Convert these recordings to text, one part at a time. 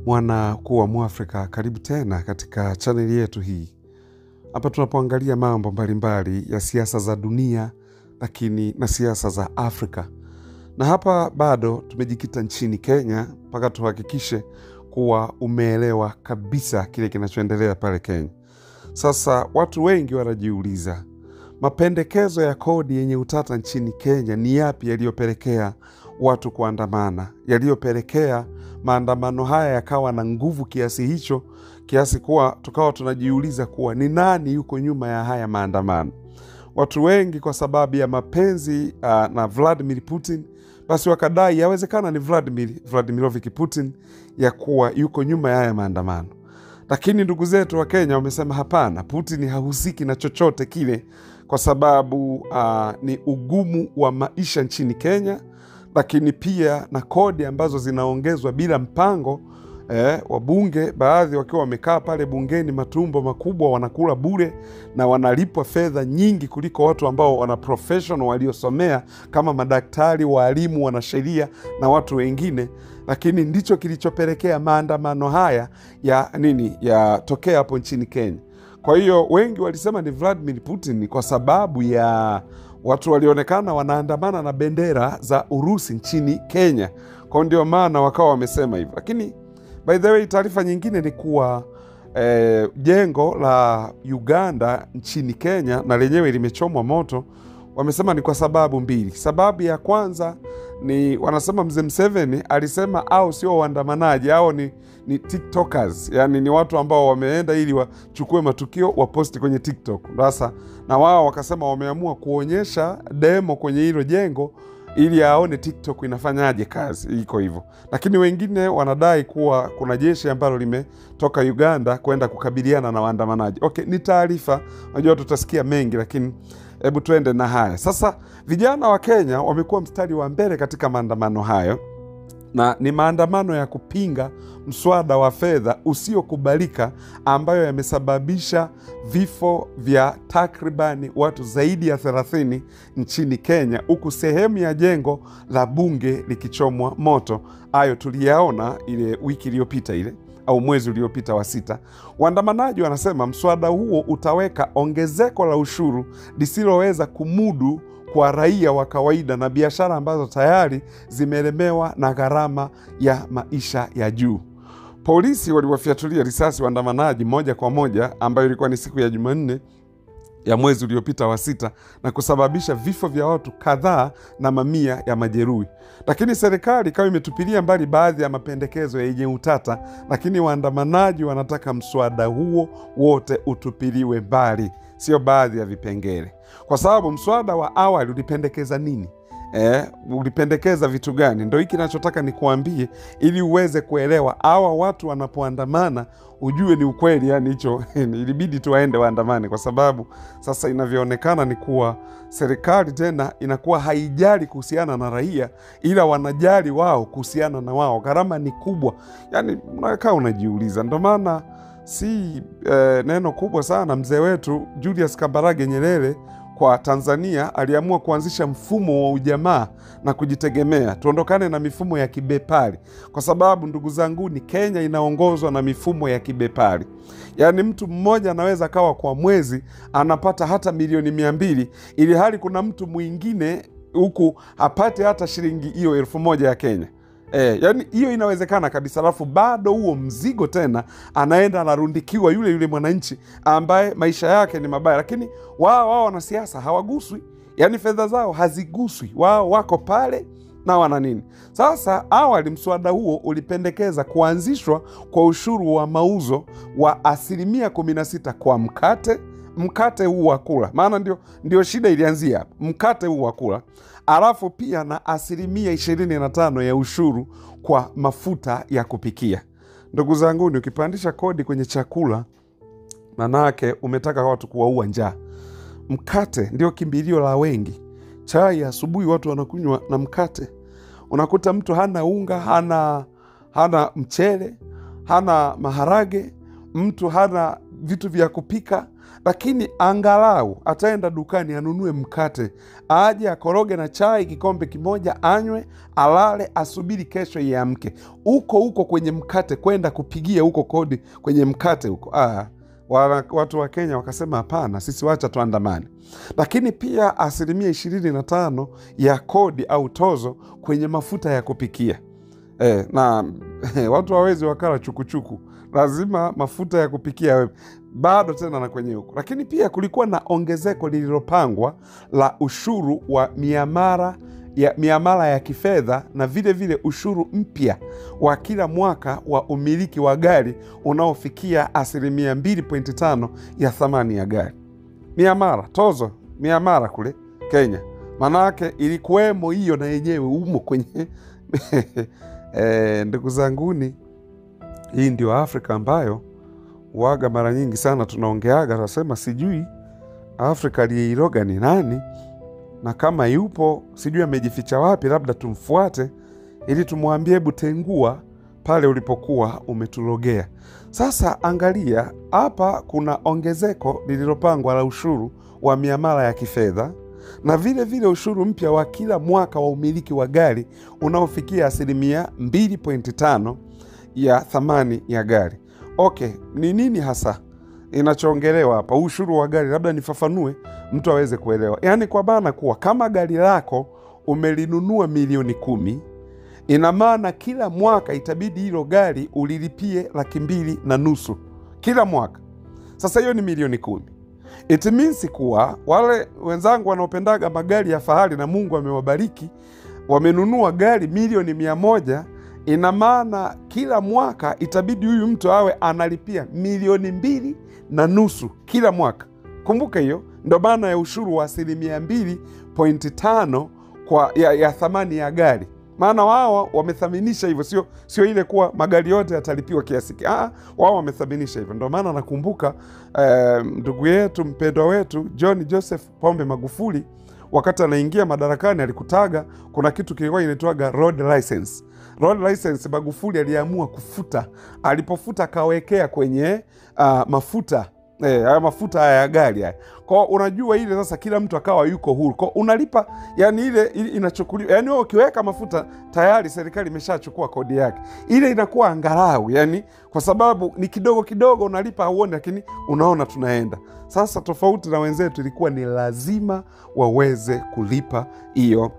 mwana kuwa Mwafrika, karibu tena katika chaneli yetu hii hapa tunapoangalia mambo mbalimbali ya siasa za dunia, lakini na siasa za Afrika. Na hapa bado tumejikita nchini Kenya mpaka tuhakikishe kuwa umeelewa kabisa kile kinachoendelea pale Kenya. Sasa watu wengi wanajiuliza mapendekezo ya kodi yenye utata nchini Kenya ni yapi yaliyopelekea watu kuandamana, yaliyopelekea maandamano haya yakawa na nguvu kiasi hicho, kiasi kuwa tukawa tunajiuliza kuwa ni nani yuko nyuma ya haya maandamano. Watu wengi kwa sababu ya mapenzi uh, na Vladimir Putin, basi wakadai yawezekana ni Vladimir Vladimirovich Putin ya kuwa yuko nyuma ya haya maandamano. Lakini ndugu zetu wa Kenya wamesema hapana, Putin hahusiki na chochote kile, kwa sababu uh, ni ugumu wa maisha nchini Kenya, lakini pia na kodi ambazo zinaongezwa bila mpango. Eh, wabunge baadhi wakiwa wamekaa pale bungeni matumbo makubwa, wanakula bure na wanalipwa fedha nyingi kuliko watu ambao wana professional waliosomea kama madaktari, waalimu, wanasheria na watu wengine. Lakini ndicho kilichopelekea maandamano haya ya nini yatokea hapo nchini Kenya. Kwa hiyo wengi walisema ni Vladimir Putin kwa sababu ya watu walionekana wanaandamana na bendera za Urusi nchini Kenya, kwa ndio maana wakawa wamesema hivyo. Lakini by the way, taarifa nyingine ni kuwa eh, jengo la Uganda nchini Kenya na lenyewe limechomwa moto. Wamesema ni kwa sababu mbili. Sababu ya kwanza ni wanasema mzee Mseveni alisema au sio waandamanaji au ni, ni tiktokers, yani ni watu ambao wameenda ili wachukue matukio waposti kwenye TikTok. Sasa na wao wakasema wameamua kuonyesha demo kwenye hilo jengo ili aone TikTok inafanyaje kazi, iko hivyo. Lakini wengine wanadai kuwa kuna jeshi ambalo limetoka Uganda kwenda kukabiliana na waandamanaji. Okay, ni taarifa, najua tutasikia mengi, lakini hebu tuende na haya sasa. Vijana wa Kenya wamekuwa mstari wa mbele katika maandamano hayo, na ni maandamano ya kupinga mswada wa fedha usiokubalika ambayo yamesababisha vifo vya takribani watu zaidi ya 30 nchini Kenya, huku sehemu ya jengo la bunge likichomwa moto. Hayo tuliyaona ile wiki iliyopita ile au mwezi uliopita wa sita. Waandamanaji wanasema mswada huo utaweka ongezeko la ushuru lisiloweza kumudu kwa raia wa kawaida na biashara ambazo tayari zimelemewa na gharama ya maisha ya juu. Polisi waliwafyatulia risasi waandamanaji moja kwa moja, ambayo ilikuwa ni siku ya Jumanne ya mwezi uliopita wa sita na kusababisha vifo vya watu kadhaa na mamia ya majeruhi. Lakini serikali ikawa imetupilia mbali baadhi ya mapendekezo yenye utata, lakini waandamanaji wanataka mswada huo wote utupiliwe mbali, sio baadhi ya vipengele, kwa sababu mswada wa awali ulipendekeza nini? Eh, ulipendekeza vitu gani? Ndo hiki nachotaka nikuambie, ili uweze kuelewa hawa watu wanapoandamana ujue ni ukweli. Yani hicho ilibidi tu waende waandamane, kwa sababu sasa inavyoonekana ni kuwa serikali tena inakuwa haijali kuhusiana na raia, ila wanajali wao kuhusiana na wao. Gharama ni kubwa, yani unakaa unajiuliza. Ndo maana si eh, neno kubwa sana mzee wetu Julius Kambarage Nyerere kwa Tanzania aliamua kuanzisha mfumo wa ujamaa na kujitegemea, tuondokane na mifumo ya kibepari, kwa sababu ndugu zangu, ni Kenya inaongozwa na mifumo ya kibepari. Yaani mtu mmoja anaweza kawa kwa mwezi anapata hata milioni mia mbili ili hali kuna mtu mwingine huku apate hata shilingi hiyo elfu moja ya Kenya. E, yani hiyo inawezekana kabisa, alafu bado huo mzigo tena anaenda anarundikiwa yule yule mwananchi ambaye maisha yake ni mabaya, lakini wao wao wanasiasa hawaguswi, yani fedha zao haziguswi, wao wako pale na wana nini. Sasa awali mswada huo ulipendekeza kuanzishwa kwa ushuru wa mauzo wa asilimia 16 kwa mkate mkate huu wa kula, maana ndio, ndio shida ilianzia hapa, mkate huu wa kula, alafu pia na asilimia ishirini na tano ya ushuru kwa mafuta ya kupikia. Ndugu zanguni, ukipandisha kodi kwenye chakula, manake umetaka watu kuwaua njaa. Mkate ndio kimbilio la wengi. Chai asubuhi watu wanakunywa na mkate. Unakuta mtu hana unga, hana, hana mchele, hana maharage, mtu hana vitu vya kupika, lakini angalau ataenda dukani anunue mkate, aje akoroge na chai kikombe kimoja, anywe, alale, asubiri kesho iamke. Huko huko kwenye mkate, kwenda kupigia huko kodi kwenye mkate huko ah, wana- watu wa Kenya wakasema hapana, sisi wacha tuandamane. Lakini pia asilimia ishirini na tano ya kodi au tozo kwenye mafuta ya kupikia eh, na watu hawezi wakala chukuchuku, lazima mafuta ya kupikia yawe bado tena na kwenye huko. Lakini pia kulikuwa na ongezeko lililopangwa la ushuru wa miamara ya miamala ya kifedha na vile vile ushuru mpya wa kila mwaka wa umiliki wa gari unaofikia asilimia 2.5 ya thamani ya gari. Miamara tozo miamara kule Kenya, manake ilikuwemo hiyo na yenyewe umo kwenye e, ndugu zanguni, hii ndio Afrika ambayo waga mara nyingi sana tunaongeaga, tunasema sijui Afrika aliyeiroga ni nani, na kama yupo sijui amejificha wapi, labda tumfuate ili tumwambie, hebu tengua pale ulipokuwa umetulogea. Sasa angalia hapa, kuna ongezeko lililopangwa la ushuru wa miamala ya kifedha na vile vile ushuru mpya wa kila mwaka wa umiliki wa gari unaofikia asilimia 2.5 ya thamani ya gari. Okay, ni nini hasa inachoongelewa hapa? Ushuru wa gari, labda nifafanue mtu aweze kuelewa. Yaani kwa maana kuwa kama gari lako umelinunua milioni kumi, ina maana kila mwaka itabidi hilo gari ulilipie laki mbili na nusu kila mwaka. Sasa hiyo ni milioni kumi. It means kuwa wale wenzangu wanaopendaga magari ya fahari na Mungu amewabariki wamenunua gari milioni mia moja ina maana kila mwaka itabidi huyu mtu awe analipia milioni mbili na nusu kila mwaka. Kumbuka hiyo ndo maana ya ushuru wa asilimia mbili pointi tano kwa ya, ya thamani ya gari maana wao wamethaminisha hivyo, sio sio ile kuwa magari yote yatalipiwa kiasi ki- ah, wao wamethaminisha hivyo. Ndio maana nakumbuka eh, ndugu yetu mpendwa wetu John Joseph Pombe Magufuli wakati anaingia madarakani alikutaga kuna kitu kilikuwa inaitwaga road license. Road license Magufuli aliamua kufuta, alipofuta akawekea kwenye uh, mafuta Eh, haya mafuta haya ya gari haya. Kwa unajua ile sasa kila mtu akawa yuko huru. Kwa unalipa yani ile, ile inachukuliwa. Yani wewe ukiweka mafuta tayari serikali imeshachukua kodi yake. Ile inakuwa angalau yani kwa sababu ni kidogo kidogo unalipa hauoni lakini unaona tunaenda. Sasa tofauti na wenzetu ilikuwa ni lazima waweze kulipa hiyo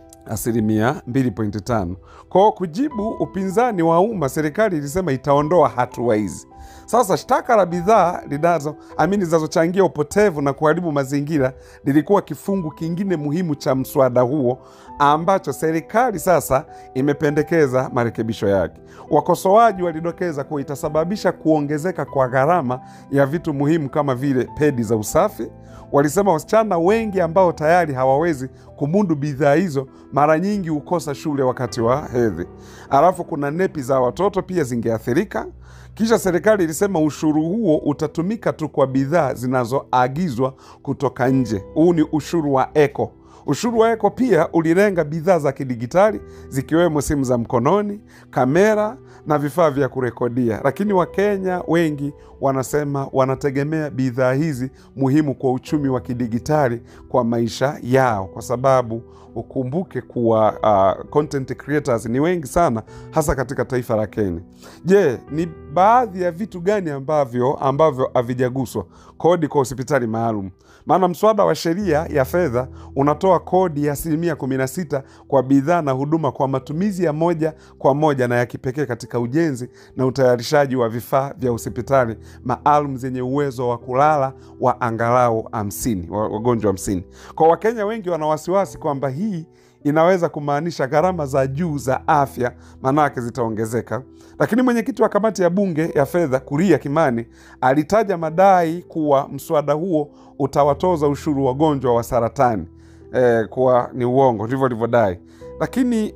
asilimia 2.5. Kwa kujibu upinzani wa umma, serikali ilisema itaondoa hatua hizi. Sasa shtaka la bidhaa linazo amini zinazochangia upotevu na kuharibu mazingira lilikuwa kifungu kingine muhimu cha mswada huo ambacho serikali sasa imependekeza marekebisho yake. Wakosoaji walidokeza kuwa itasababisha kuongezeka kwa gharama ya vitu muhimu kama vile pedi za usafi. Walisema wasichana wengi ambao tayari hawawezi kumudu bidhaa hizo mara nyingi hukosa shule wakati wa hedhi. Alafu kuna nepi za watoto pia zingeathirika. Kisha serikali ilisema ushuru huo utatumika tu kwa bidhaa zinazoagizwa kutoka nje. Huu ni ushuru wa eko. Ushuru wa eko pia ulilenga bidhaa za kidigitali zikiwemo simu za mkononi, kamera na vifaa vya kurekodia. Lakini Wakenya wengi wanasema wanategemea bidhaa hizi muhimu kwa uchumi wa kidigitali kwa maisha yao, kwa sababu ukumbuke kuwa uh, content creators ni wengi sana, hasa katika taifa la Kenya. Je, ni baadhi ya vitu gani ambavyo ambavyo havijaguswa kodi kwa hospitali maalum? Maana mswada wa sheria ya fedha unatoa kodi ya asilimia 16 kwa bidhaa na huduma kwa matumizi ya moja kwa moja na ya kipekee katika ujenzi na utayarishaji wa vifaa vya hospitali maalum zenye uwezo wa kulala wa angalau hamsini wagonjwa hamsini. Kwa Wakenya wengi wana wasiwasi kwamba hii inaweza kumaanisha gharama za juu za afya manake zitaongezeka. Lakini mwenyekiti wa kamati ya bunge ya fedha Kuria Kimani alitaja madai kuwa mswada huo utawatoza ushuru wagonjwa wa saratani eh, kuwa ni uongo, ndivyo alivyodai. Lakini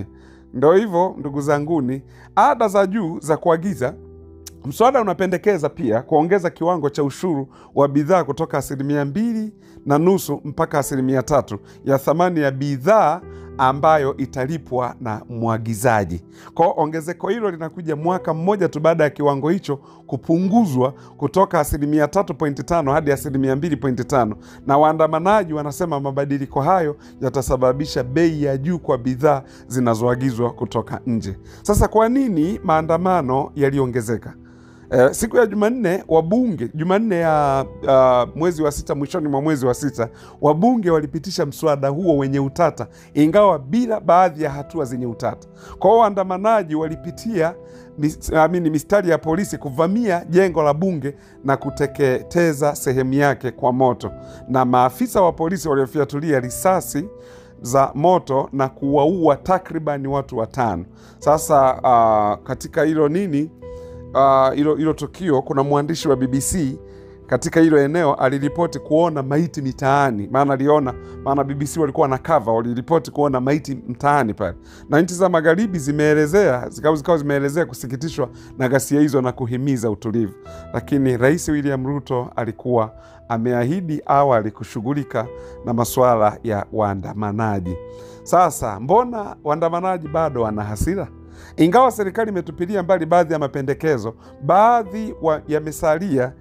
ndo hivyo ndugu zanguni, ada za juu za kuagiza Mswada unapendekeza pia kuongeza kiwango cha ushuru wa bidhaa kutoka asilimia mbili na nusu mpaka asilimia tatu ya thamani ya bidhaa ambayo italipwa na mwagizaji. Kwa ongezeko hilo linakuja mwaka mmoja tu baada ya kiwango hicho kupunguzwa kutoka asilimia 3.5 hadi asilimia 2.5, na waandamanaji wanasema mabadiliko hayo yatasababisha bei ya juu kwa bidhaa zinazoagizwa kutoka nje. Sasa kwa nini maandamano yaliongezeka? Eh, siku ya Jumanne wabunge, Jumanne ya uh, mwezi wa sita, mwishoni mwa mwezi wa sita, wabunge walipitisha mswada huo wenye utata, ingawa bila baadhi ya hatua zenye utata. Kwa hiyo waandamanaji walipitia mis, amini, mistari ya polisi kuvamia jengo la bunge na kuteketeza sehemu yake kwa moto, na maafisa wa polisi waliofyatulia risasi za moto na kuwaua takribani watu watano. Sasa uh, katika hilo nini hilo uh, hilo tukio, kuna mwandishi wa BBC katika hilo eneo aliripoti kuona maiti mitaani, maana aliona, maana BBC walikuwa na cover, waliripoti kuona maiti mtaani pale, na nchi za magharibi zimeelezea zikawa zikawa zimeelezea kusikitishwa na ghasia hizo na kuhimiza utulivu, lakini Rais William Ruto alikuwa ameahidi awali kushughulika na masuala ya waandamanaji. Sasa mbona waandamanaji bado wana hasira? Ingawa serikali imetupilia mbali baadhi ya mapendekezo, baadhi yamesalia,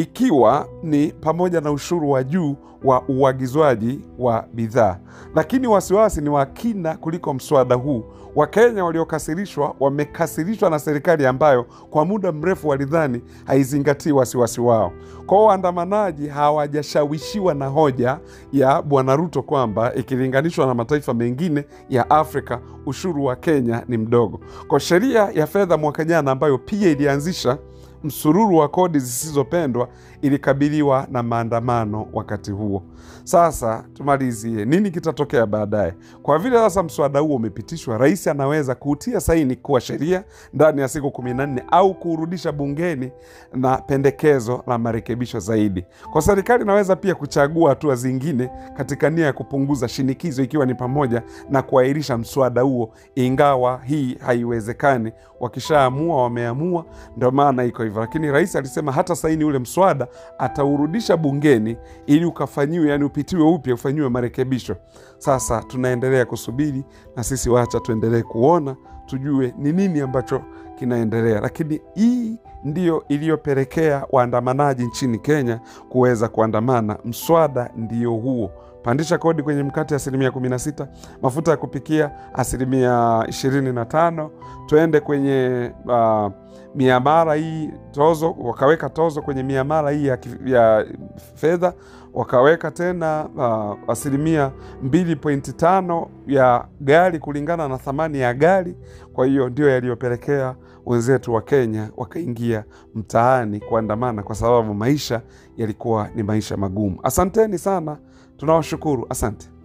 ikiwa ni pamoja na ushuru wa juu wa uagizwaji wa bidhaa. Lakini wasiwasi ni wa kina kuliko mswada huu. Wakenya waliokasirishwa wamekasirishwa na serikali ambayo kwa muda mrefu walidhani haizingatii wasiwasi wao. Kwa hiyo waandamanaji hawajashawishiwa na hoja ya Bwana Ruto kwamba ikilinganishwa na mataifa mengine ya Afrika ushuru wa Kenya ni mdogo. Kwa sheria ya fedha mwaka jana ambayo pia ilianzisha msururu wa kodi zisizopendwa ilikabiliwa na maandamano wakati huo. Sasa tumalizie, nini kitatokea baadaye? Kwa vile sasa mswada huo umepitishwa, rais anaweza kuutia saini kuwa sheria ndani ya siku kumi na nne au kuurudisha bungeni na pendekezo la marekebisho zaidi. Kwa serikali inaweza pia kuchagua hatua zingine katika nia ya kupunguza shinikizo, ikiwa ni pamoja na kuahirisha mswada huo, ingawa hii haiwezekani. Wakishaamua wameamua, ndio maana iko hivyo. Lakini rais alisema hata saini ule mswada ataurudisha bungeni ili ukafanyiwe, yani upitiwe upya, ufanyiwe marekebisho. Sasa tunaendelea kusubiri na sisi, wacha tuendelee kuona, tujue ni nini ambacho kinaendelea. Lakini hii ndiyo iliyopelekea waandamanaji nchini Kenya kuweza kuandamana. Mswada ndio huo pandisha kodi kwenye mkate asilimia 16, mafuta ya kupikia asilimia 25, tuende kwenye uh, miamala hii tozo, wakaweka tozo kwenye miamala hii ya, ya fedha, wakaweka tena uh, asilimia 2.5 ya gari kulingana na thamani ya gari. Kwa hiyo ndio yaliyopelekea wenzetu wa Kenya wakaingia mtaani kuandamana, kwa sababu maisha yalikuwa ni maisha magumu. Asanteni sana, tunawashukuru, asante.